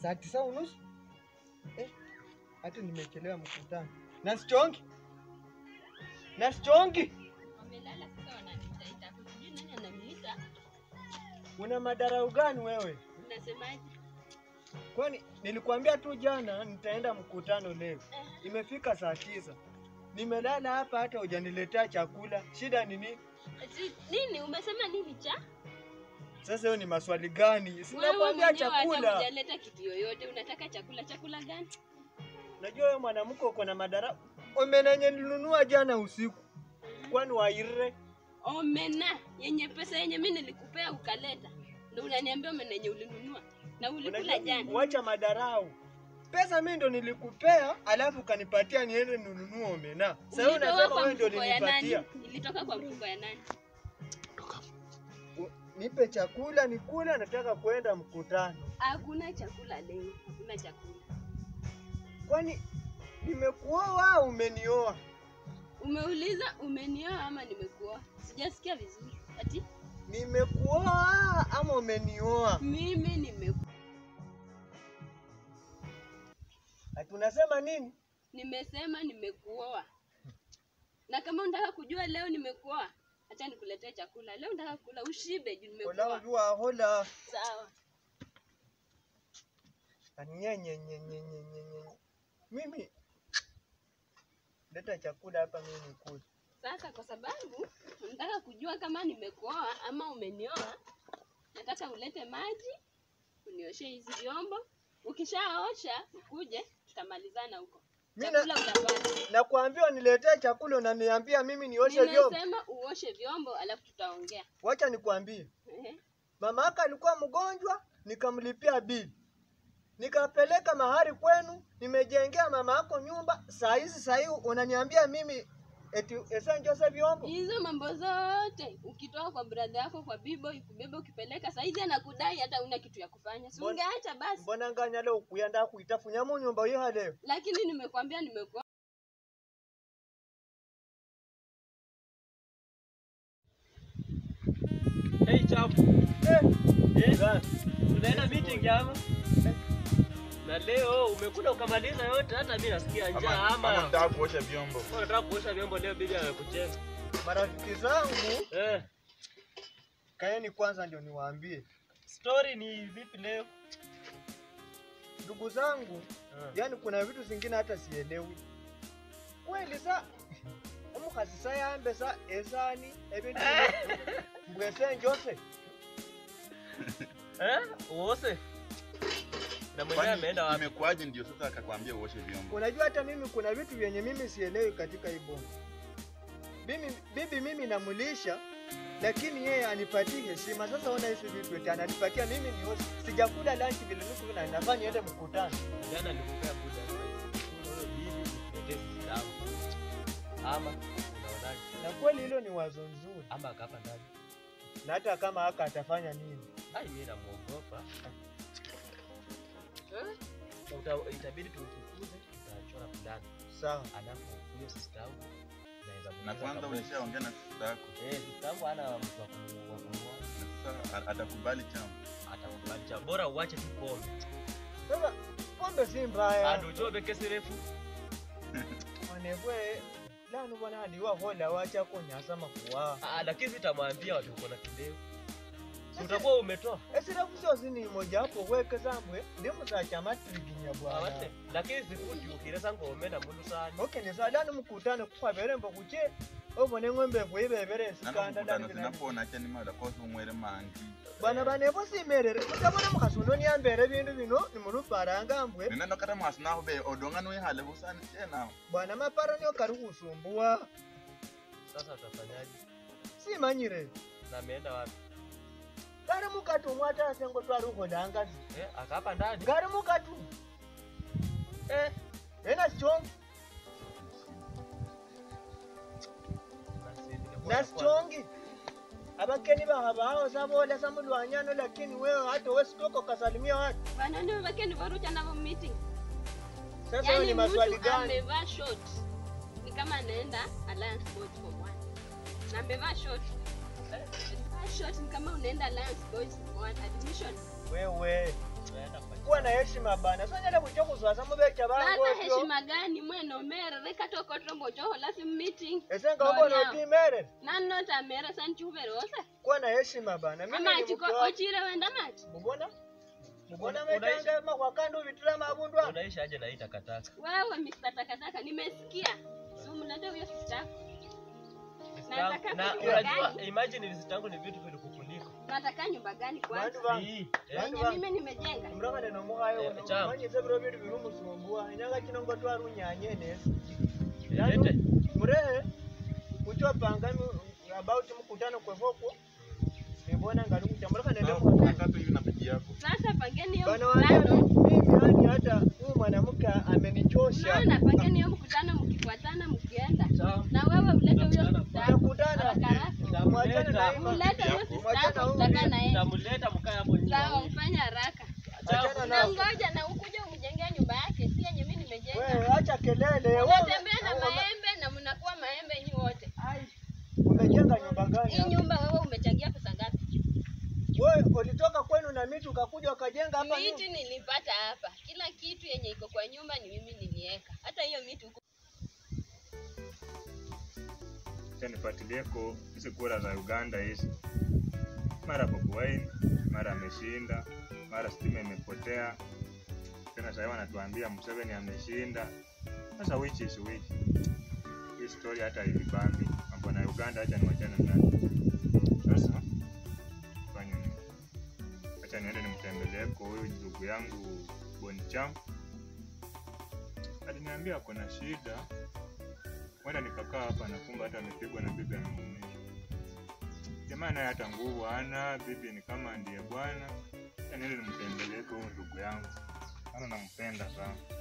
saa tisa unusu eh, hata nimechelewa mkutano. Nasichongi, nasichongi, Wamelala sasa wananiita hapo. Sijui nani ananiita. una madarau gani wewe? Unasemaje? Kwani nilikwambia tu jana nitaenda mkutano leo, Eh, imefika saa tisa, nimelala hapa hata hujaniletea chakula. Shida ni nini? ati nini? Umesema nini cha? Sasa hiyo ni maswali gani? Wewe Sinakwambia mwenyewe hata chakula. hujaleta kitu yoyote. Unataka chakula? Chakula gani? Najua wewe mwanamke uko na madarau. Omenenye nilinunua jana usiku, kwani waire Omena yenye pesa yenye mimi nilikupea ukaleta, ndio unaniambia omena yenye ulinunua na ulikula Unajua, jana. Wacha madarau. Pesa mimi ndo nilikupea, alafu ukanipatia niende ninunue omena. Sasa wewe Ulitoa unasema kwa wewe ndio mfuko ya nani? ulinipatia. Ilitoka kwa mfuko ya nani? U- Nipe chakula nikule, nataka kwenda mkutano. Hakuna chakula leo, hakuna chakula. Kwani nimekuoa au umenioa? Umeuliza umenioa ama nimekuoa? Sijasikia vizuri. Ati Nimekuoa ama umenioa? mimi nimekuoa. Ati unasema nini? Nimesema nimekuoa. Na kama unataka kujua leo nimekuoa, acha nikuletee chakula. Leo unataka kula ushibe juu Ola nimekuoa. ujua hola. Sawa. Nyenye nye nye nye nye nye. Mimi leta chakula hapa mimi nikule. Sasa kwa sababu unataka kujua kama nimekuoa ama umenioa, nataka ulete maji unioshe hizi vyombo. Ukishaosha ukuje, tutamalizana huko. Mimi na- Chakula utapata. Nakwambia niletee chakula unaniambia mimi nioshe vyombo. Nimesema uoshe vyombo alafu tutaongea. Wacha nikwambie. Ehe. Mama yake alikuwa mgonjwa, nikamlipia bili. Nikapeleka mahari kwenu, nimejengea mama yako nyumba. Saa hizi saa hii unaniambia mimi eti esa njose vyombo. Hizo mambo zote ukitoa kwa brother yako kwa bibo ikubeba ukipeleka saizi anakudai hata una kitu ya kufanya. Si Mbona- ungeacha basi. Mbona nganya leo kuyanda kuitafunya mu nyumba hiyo leo. Lakini nimekwambia nimekuoa. Hey chapu. Eh, Eh, gani? tunaenda meeting ama? Na leo umekuja ukamaliza yote hata mimi nasikia njaa Ama ama ama. nataka kuosha vyombo. Wewe unataka kuosha vyombo leo bibi amekucheza. marafiki zangu, Eh, kaeni kwanza ndio niwaambie. story ni vipi leo? Ndugu zangu, Eh. yani kuna vitu zingine hata sielewi. Kweli sa omukhasi sayambe sa esani ebintu mbwese njose Eh? Uose. Na mwenyewe Kwani ameenda wapi? imekuwaje ndio sasa akakwambia uoshe vyombo? Unajua hata mimi kuna vitu vyenye mimi sielewi katika hii bongo. Mimi bibi mimi namulisha lakini yeye anipatii heshima. Sasa ona hizi vitu eti ananipatia mimi ni host. Sijakula lunch vile niko na nafaa niende mkutano. Jana nilikupea buda. Wewe bibi nikuletee damu. Ama unaonaje? Na kweli hilo ni wazo nzuri. Ama akapa ndani. Na hata kama haka atafanya nini? Ai mimi namuogopa. Eh? Uta- Itabidi tumfukuze, tutachora fulani. Sawa. Alafu huyo sister yangu naweza Na muuliza kwanza kabisa. ulishaongea na sister yako. Eh, sister yangu hana mtu wa kumu- wa kumuoa. Na sasa a- atakubali chama. Atakubali cha bora uache tu pombe. Sasa pombe si mbaya. Andu jobe kesi refu. Wanebwe lanu bwana hadiwa hola wacha kunyasa makuwa. Ah, lakini sitamwambia watu uko na kideo. Si utakuwa umetoa. Esira kusozi ni moja hapo weke zambwe ndi musacha matriginya bwana. Awate. Lakini sikuti ukiresa ngome na mundu sana. Okay, ni saa lani mkutano kukwabere mbo kuche obone ng'ombe bwibebere Nano sikanda mkutano ndani sinapona cha ni mada kosa umwere mangi. bana banevo simerere mutabona mukhasi uno niambere bindu bino nimuluparanga mbwe Nenda kata mwasi naho be odonga no ihale busani tena. bwana maparo niyo kari khusumbuwa Sasa utafanyaje? simanyire Na ameenda wapi? kari mukatu mwatasengo twari ukholanga Eh, akapa ndani. ngari mukatu Eh, ena sichongi basi nilikuwa nasichongi abakeni baha baho sabola samulwanyano lakini wewe hata wesitoko kasalimia watu Bana ndio wake ni varucha navo meeting. sasa hiyo Yaani ni maswali mtu gani amevaa short. Ni kama anaenda Alliance Boys Form 1. Na amevaa short. Amevaa short ni kama unaenda Alliance Boys Form 1 admission. wewe Unaenda kwa kuwa na heshima bana sonyala kuja kuzwaza mubecha bangu Sasa otyo heshima gani mwene omere reka tokotombo choho lasi meeting. ese nga obona Nonya. otimere Nani nota mere san chubere ose. kuwa na heshima bana mimi Ama ni chiko mke wako. ochire wenda mati. mubona mubona Una- unaishi- metanga makwakando ubitira mabundu ano unaishi aje na hii takataka? Wewe Mr. Takataka nimesikia. Si umlete huyo sister. yako. Nataka Na kujua unajua gani? imagine visit yangu ni vitu vilikukuliko. Nataka nyumba gani kwanza? bandu bangu Hii. Bandu Yenye bangu. mimi nimejenga. muranga neno muhayo Eh, uno chama. manyise biro bindu birumusumbua inyanga kino ngo twarunyanye neza Ilete. murehe uchopanga mi- about mkutano kwevoko nibona ngali kucha muranga nende Sawa, muhayo hata hivi na bidii yako. Sasa pangeni hiyo bana wajana mkutano. mimi yani hata huyu mwanamke amenichosha Unaona pangeni hiyo mkutano mkifuatana mkienda. Sawa. Na wewe ulete huyo Tutakutana sister. yako. tutakutana Haraka haraka. mwachane na hii ma- Ulete huyo Yako. sister yako Mwachana tutakaa huyu. na yeye. Nitamleta mkae hapo nyuma. Sawa, ufanye haraka. achana Na na ngoja na ukuje umjengea nyumba yake, si yenye mimi nimejenga. wewe acha kelele wewe Unatembea na ume- maembe na mnakuwa maembe nyi wote. umejenga nyumba gani Hii hapa? nyumba wewe umechangia pesa ngapi? wewe ulitoka kwenu na miti ukakuja ukajenga hapa nyumba? Miti nilipata hapa. Kila kitu yenye iko kwa nyumba ni mimi niliweka. Hata hiyo miti huko Acha nifuatilieko hizi kura za Uganda hizi, mara Bobi Wine, mara ameshinda, mara stima imepotea tena, sasa wanatuambia Museveni ameshinda. Sasa which is which? Hii story hata ilibambi mambo na Uganda, acha niwachane nayo. Sasa fanye nini? Acha niende nimtembeleeko huyu ndugu yangu Bonicham, aliniambia kuna shida Wenda nikakaa hapa na kumbe hata amepigwa na bibi ameumia. Jamaa naye hata nguvu hana, bibi ni kama ndiye bwana. Acha niende nimtembelee huyu ndugu yangu, maana nampenda sana.